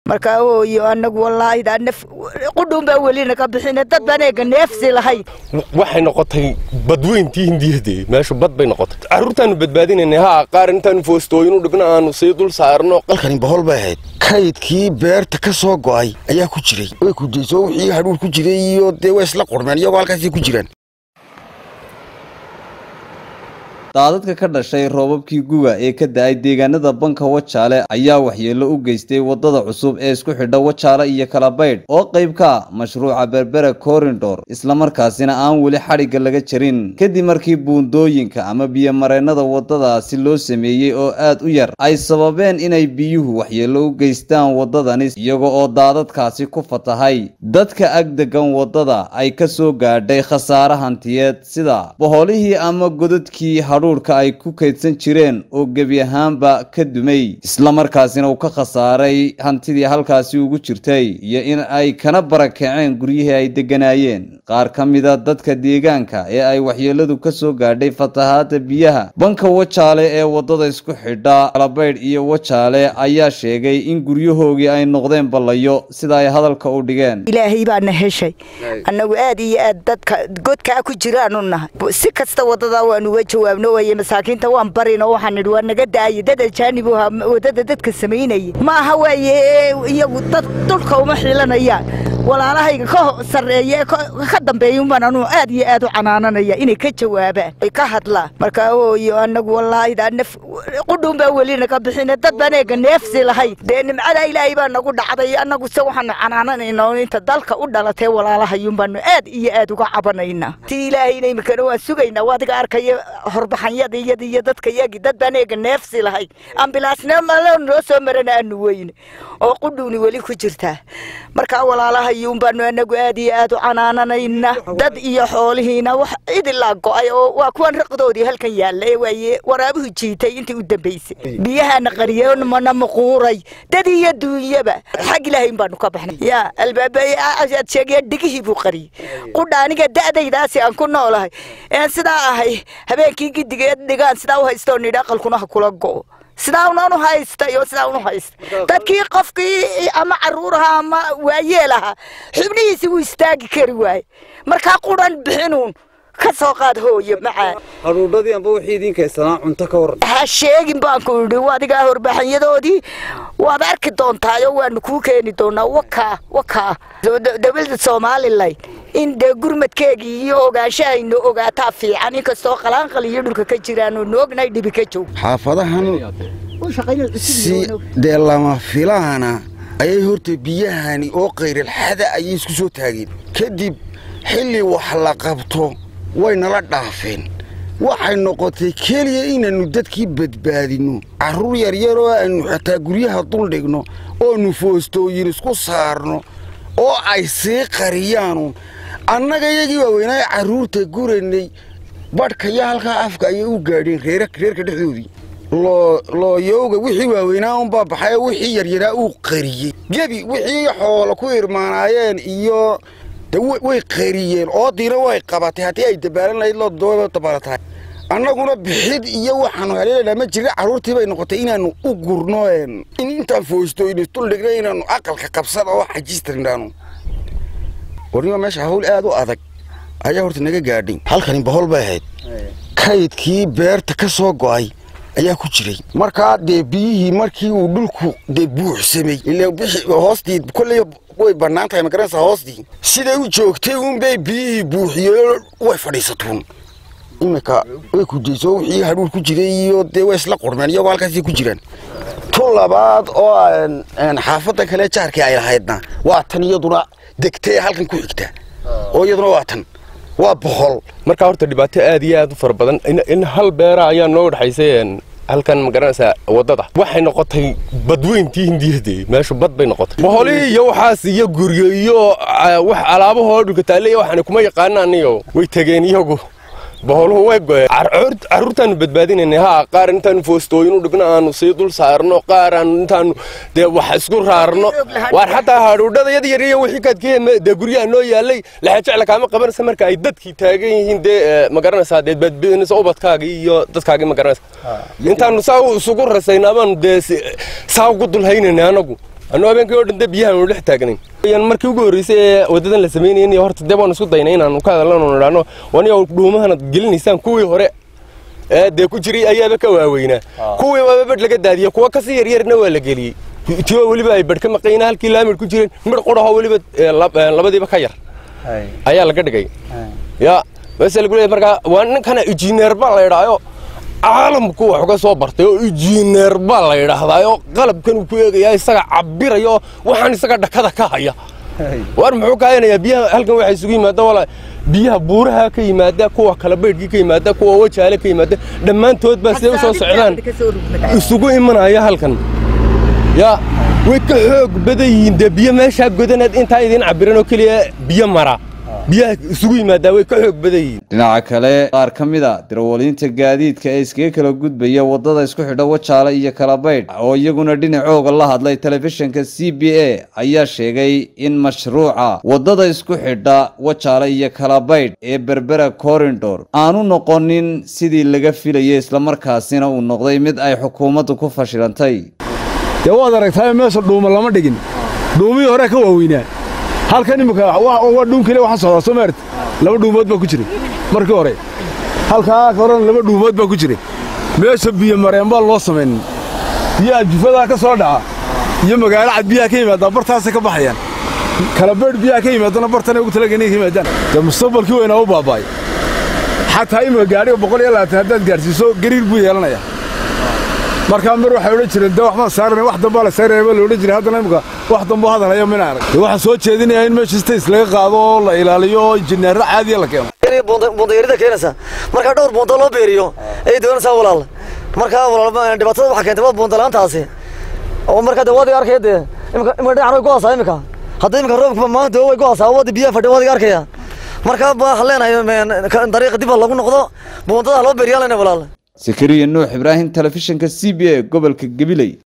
markaa hooyo anagu wallaahi daa naf qudhuun baa weli naga bixina dad baan eega neefsi lahayn waxay noqotay badweyntii hindiyade meeshu bad bay noqotay carruurtaanu badbaadinayna ha qaar intaanu foostooyin u dhigno aanu sii dul saarno qalkani bohol bay ahayd kaydkii beerta ka soo go'ay ayaa ku jiray way kudayso wixii hadhuur ku jiray iyo dee way isla qurmeen iyagoo halkaasay ku jiraan daadadka ka dhashay roobabkii guga ee ka da-ay deegaanada banka wajaale ayaa waxyeello u geystay wadada cusub ee isku xidha wajaale iyo kalabaydh oo qayb ka ah mashruuca berbera corridor islamarkaasina aan weli xadhigga laga jarin kadib markii buundooyinka ama biyomareennada wadadaasi loo sameeyey oo aad u yar ay sababeen inay biyuhu waxyeello u geystaan wadadani iyaga oo daadadkaasi ku fatahay dadka ag degan wadada ay ka soo gaadhay khasaare hantiyeed sida boholihii ama godadkii hadhuurka ay ku kaydsan jireen oo gebi ahaanba ka dumay islamarkaasina uu ka khasaaray hantidii halkaasi ugu jirtay iyo in ay kana barakaceen guryihii ay degganaayeen qaar ka mida dadka deegaanka ee ay waxyeeladu ka soo gaadhay fatahaada biyaha banka wajaale ee wadada isku xidha kalabaydh iyo wajaale ayaa sheegay in guryahoogii ay noqdeen ballayo sida ay hadalka u dhigeen ilaahay baana heshay annagu aad iyo aad dadka godkaa ku jiraanu nahay si kasta wadadaa waanu uga jawaabno waye masaakiinta waan barin oo waxaan nidhi waa naga daayay dad ajaanibu ahaa wadada dadka samaynayay ma aha waaye iyagu dad dhulka uma xilanayaan walaalahayga ka sarreeya ka dambeeya umbaan anuu aad iyo aad u canaananaya inay ka jawaabaan ay ka hadlaan markaa hooyo anagu wallaahi daa naf qudhuun baa weli naga bixina dad baan eega neefsi lahayn dee nimcada ilaahay baa nagu dhacday annagu se waxaanu canaananayna inta dalka u dhalatee walaalahayun baanu aad iyo aad uga cabanaynaa tii ilaahayna imikana waan sugaynaa waadiga arkaya horbaxanyada iyada iyo dadka yagi dad baan eega neefsi lahayn ambilaasna malo noo soo marana aanu weyne oo qudhuuni weli ku jirtaa markaa walaalahayuun baanu anagu aad iyo aad u canaananayna dad iyo xoolihiina wax cid ilaa go'ay oo waa kuwan raqdoodii halkan yaalla ee waaye waraabuhu jiitay intii u dambaysay biyahaana qariyay mana muquuray dad iyo duunyaba xag ilaahayn baanu ka baxnay yaa albaabaaad sheegaya dhigihii buu qariyey qudha aniga da'daydaasi aan ku noolahay een sidaa ahay habeenkii gidigeed dhigaan sidaa u haystoo nidhi aqalkuna ha kula go'o sidaa unan u haysta iyo sidaa unu haysta dadkii qofkii ama caruur ahaa ama waayeel ahaa xubnihiisi wuu istaagi kari waaye markaa quran bixinuun ka soo qaad hooyo macaan hadhuudhadii amba wixii idiin kaysanaa cunto ka waran ha sheegin baan ku idhi adigaa horbaxanyadoodii waad arki doontaayo waanu kuu keeni doonaa wakaa wakaa dowladda somalilan in dee gurmadkeegii iyo ogaanshahaynu ogaataa fiican inkastoo qalaanqal iyo dhulka ka jiraanu nu ognahay dhibi ka joog xaafadahan si dee lama filaana ayay horta biyahani oo qayrilxada ayay isku soo taageen kadib xilli wax la qabto way nala dhaafeen waxay noqotay keliya inaannu dadkii badbaadinno carruur yaryar oo aannu xataa guryaha duldhigno oonu foostooyin isku saarno oo ay sii qariyaanu annaga iyagii waaweynaa carruurta guraynay badhkaya halkaa afka ayay u gaadheen reerka dhexdoodii looyowga wixii waaweynaa unbaa baxay wixii yaryaraa uu qariyey gebi wixii xoolo ku irmaanaayeen iyo way qariyeen oodiina way qabatay haddii ay dabaalan lahayd loo dabaalatahay annaguna bixid iyo waxaanu haleelaynaa ma jirna carruurtii bay noqotay inaannu u gurno in intaan foostooyni duldhigna inaannu aqalka qabsan oo xajistirnaanu warnima meesha hawl aad u adag ayaa horta naga gaadhay halkani bohol bay ahayd kaydkii beerta ka soo go'ay ayaa ku jiray markaa dee biyihii markii uu dhulku dee buuxsamay hoostii kolley way bannaan tahay magaranaysa hoostii siday u joogtay uunbay biyihii buuxiyeen way fadhiisatuun iminka way kudayso wixii hadhuur ku jiray iyo dee way isla qurmeen iyagoo halkaasay ku jiraan tu labaad oo xaafadda kale jaarkii ay lahaydna waa tan iyaduna degtay halkan ku xigta oo iyaduna waa tan waa boqol markaa horta dhibaato aad iyo aad u fara badan in hal beera ayaa noo dhexaysay halkan ma garanaysaa waddada waxay noqotay badweyntii hindiyade meeshu bad bay noqotay boholihii iyo waxaas iyo guryo iyo wax alaabahoo dhulka taalley waxaan kuma yaqaanaan iyo way tegeen iyagu boholuhu way goyeen carruurtaanu badbaadinayna ha qaar intaanu foostooyin u dhigno aanu sii dul saarno qaar aanu intaanu dee wax isku raarno waar xataa hadhuudhada yad yar iyo wixii kaadkee dee guryaha noo yaallay laxajecla kaama qabanaysa marka ay dadkii taagan yihiin dee ma garanaysaa dee badbaadinaysa ubadkaagii iyo dadkaagii ma garanaysa intaanu saa isugu rasayna abaanu dee saa ugu dul haynayna anagu annu habeenkii oo dhan dee biyaha aanu dhex taagnayn yan markii ugu horreysay ee waddadan la samaynayn iyo horta dee baanu isku daynay inaanu ka hadalano idhaahno waniyo dhuumahanad gelinaysaan kuwii hore ee dee ku jiray ayaaba ka waaweynaa kuwii waaba badh laga daadiyey kuwa kasii yaryarna waa la geliyey tiyo weliba ay badh ka maqayna halkii laamid ku jireen midh qudhaho weliba labadiiba ka yar ayaa laga dhigay ya base lagu leeyahay markaa waa ninkana injineer baa la idhaayo caalamku wax uga soo bartay oo injineer baa la yidhaahdaayo qalabkan uu ku eegaya isaga cabiraya oo waxaan isaga dhakada ka haya war muxuu ka haynayaa biyaha halkan waxay isugu yimaada wala biyaha buuraha ka yimaada kuwa kala baydhkii ka yimaada kuwa wajaale ka yimaada dhammaantood baa siday u soo socdaan isugu imanaya halkan ya way ka xoog badan yihiin dee biyo meeshaa godanaad intaa idiin cabiran oo keliya biyo mara biyaha isugu yimaadaa way ka xoog badan yihiin dhinaca kale qaar ka mid a darawaliinta gaadiidka ee iskaga kala gudbaya waddada isku xidha wajaale iyo kalabaydh oo iyaguna dhinacooga la hadlay telefishinka c b a ayaa sheegay in mashruuca waddada isku xidha wajaale iyo kalabaydh ee berbera corridor aanu noqonin sidii laga filayay islamarkaasina uu noqday mid ay xukuumaddu ku fashilantay dee waad aragtaayo meesha dhuuma lama dhigin dhuumihii hore ka waaweynaa halkan imika waa dhuun keliya waxaa socdaa soo maarti laba dhuumood baa ku jiray markii hore halkaa horena laba dhuumood baa ku jiray meesha biyo mareen baa loo samaynin biyaha jufadaa ka soo dhaca iyo magaalo cad biyaha ka yimaadaan bartaasay ka baxayaan kalabeydh biyaha ka yimaadana bartanay ugu talagan inay ka yimaadaan dee mustaqbalkii weynaa u baaba'ay xataa imika gaadhiga boqol iyo labaatan haddaad gaadhsiiso gariir buu yeelanayaa markaa mar waxay odhan jireen dee waxbaan saarana wax dambaa la saaraya baa la odhan jiray haddana imika wax damboo hadal hayo mina arag waxaan soo jeedinayaa in meesha stays laga qaado oo la ilaaliyo oo injineerro caadiya la keeno buundayarida keenaysa markaa dhowr buundo loo beeriyo ayay doonaysaa walaal markaa walaal dhibaatada waxaa keentay waa buundalaantaasi oo markaa dee waadiga arkaya dee imika imika dhinacan way go'aysaa imika hadda imika roobka maanta way go'aysaa wadi biyaha fadhi waadiga arkaya markaa waxaan leenahay dariiqa dib lagu noqdo buundada loo beeriyaa leenahay walaal sakariya nuux ibraahim telefishinka c b a gobolka gabiley